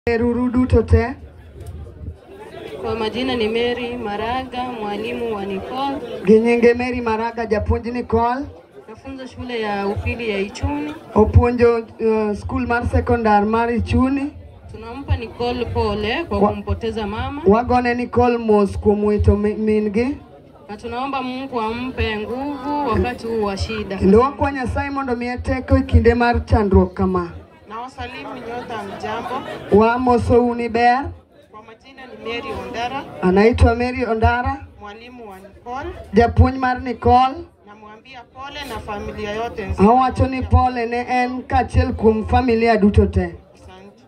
Ruru duto te. Kwa majina ni Mary Maraga, mwalimu wa Nicole. Gi nyinge Mary Maraga, japuonj Nicole. Nafunza shule ya upili ya Ichuni. Opuonjo uh, skul mar sekondar mar Ichuni. Tunampa Nicole pole kwa Wa- kumpoteza mama Wagone Nicole mos kuom wito mi- min gi. na tunaomba Mungu ampe nguvu wakati huu wa shida. Kendo wakwa Nyasaye mondo miye teko e kinde mar chandruok kama. Na wasalimu nyote mjambo. Wamosou ni ber. Kwa majina ni Mary Ondara, Anaitwa Mary Ondara, mwalimu wa Nicole. japuonj mar Nicole. Namwambia pole na familia yote nzima. Awacho ni pole ne en kaachiel kuom familia duto te. Asante.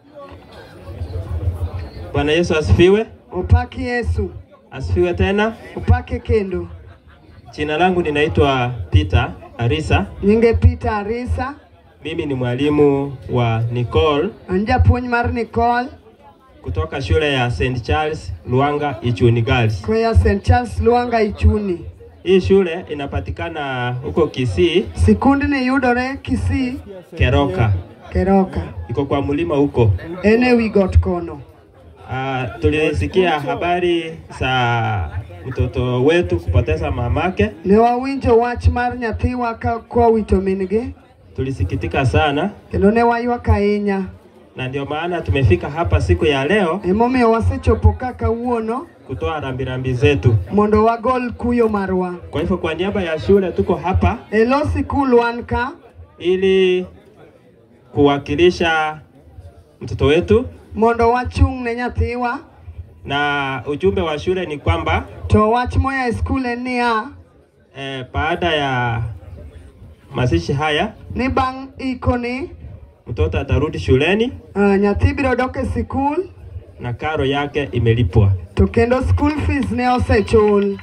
Bwana Yesu asifiwe. Opaki Yesu, Asifiwe tena. opake kendo. Jina langu ninaitwa Peter Arisa. Nyinge Peter Arisa, Mimi ni mwalimu wa Nicole an japuonj mar Nicole, kutoka shule ya St. Charles Luanga Ichuni Girls. koya St. Charles Luanga Ichuni. Hii shule inapatikana huko Kisii, Sikundni yudore Kisii, Keroka. Keroka. Iko kwa mlima huko. En ewi got kono. Uh, tulisikia habari za mtoto wetu kupoteza mamake. Ne wawinjo wach mar nyathiwa ka kowito min gi, Tulisikitika sana kendo ne waywak ahinya. na ndio maana tumefika hapa siku ya leo Emomiyo wasechopo ka kawuono kutoa rambirambi zetu. mondo wagol kuyo marwa. Kwa hivyo kwa niaba ya shule tuko hapa E lo sikul wan ka ili kuwakilisha mtoto wetu, mondo wachung' ne nyathiwa, na ujumbe wa shule ni kwamba to wach moya e skul en niya, eh, baada ya mazishi haya ni bang' ikoni mtoto atarudi shuleni uh, nyathi biro dok e sikul na karo yake imelipwa. to kendo school fees ne osechul.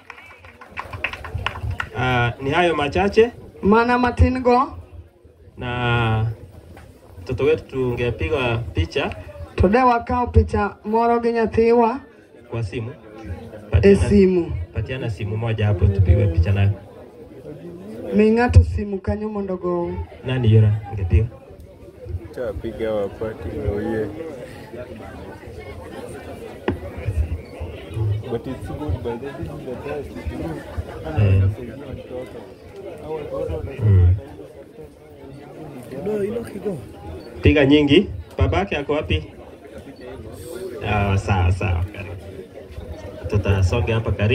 Uh, ni hayo machache, Mana matin go, na mtoto wetu tungepiga picha to de wakawo picha moro gi nyathiwa kwa simu. e Patiana, simu. patiana simu moja hapo tupigwe picha nayo. Mi ng'ato simu kanyo mondo go. Nani yura ngepiga? Tapiga wapati oye. But it's good but this is the best. Eh, mm. Piga nyingi. Babake ako wapi? Ah, sawa sawa. Karibu. Tutasonge hapa karibu.